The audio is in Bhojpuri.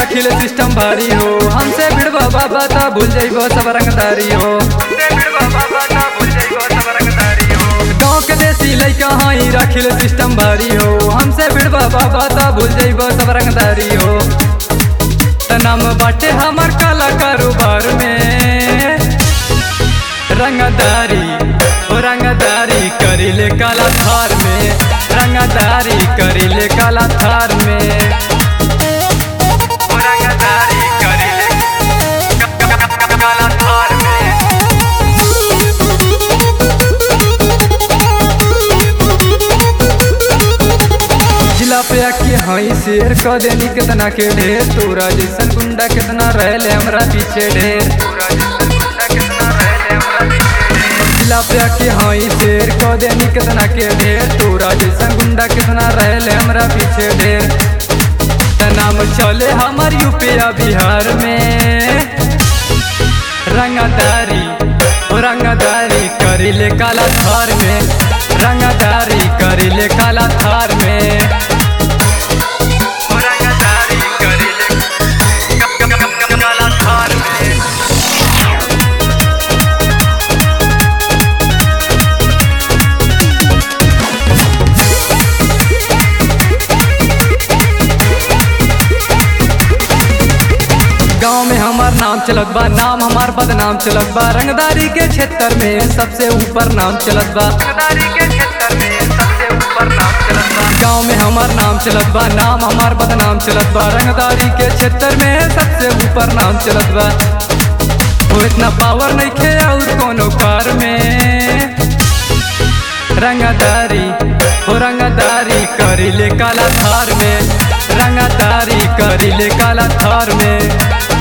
रखिल सिस्टम भारी हो हमसे भिड़वा बाबा ता भूल जाइबो सब रंगदारी हो हमसे भिड़वा बाबा ता भूल जाइबो सब रंगदारी हो गाँव के देसी लइका हाई रखिल सिस्टम भारी हो हमसे भिड़वा बाबा ता भूल जाइबो सब रंगदारी हो त नाम बाटे हमार काला कारोबार में रंगदारी ओ रंगदारी करिले काला थार में रंगदारी करिले काला थार में ओ रंगदारी करिले काला थार में जिला पे आके हई शेर क देनी कितना के ढेर तोरा जैसन गुंडा कितना रहले हमरा पीछे ढेर जिला पे आके हई शेर क देनी कितना के ढेर तोरा जैसन गुंडा कितना रहले हमरा पीछे ढेर त नाम चले हमार यूपीया बिहार में रंगदारी ओ रंगदारी करिले काला थार में रंगदारी करिले काला थार में ओ रंगदारी करिले काला थार में गाँव में हमार नाम चलत बा नाम हमार बदनाम चलत बा रंगदारी के क्षेत्र में सबसे ऊपर नाम चलत बा रंगदारी के क्षेत्र में सबसे ऊपर नाम चलत बा गाँव में हमार नाम चलत बा नाम हमार बदनाम चलत बा रंगदारी के क्षेत्र में सबसे ऊपर नाम चलत बा वो इतना पावर नहीं खे और कोनो कार में रंगदारी हो रंगदारी करिले काला थार में रंगदारी करिले काला थार में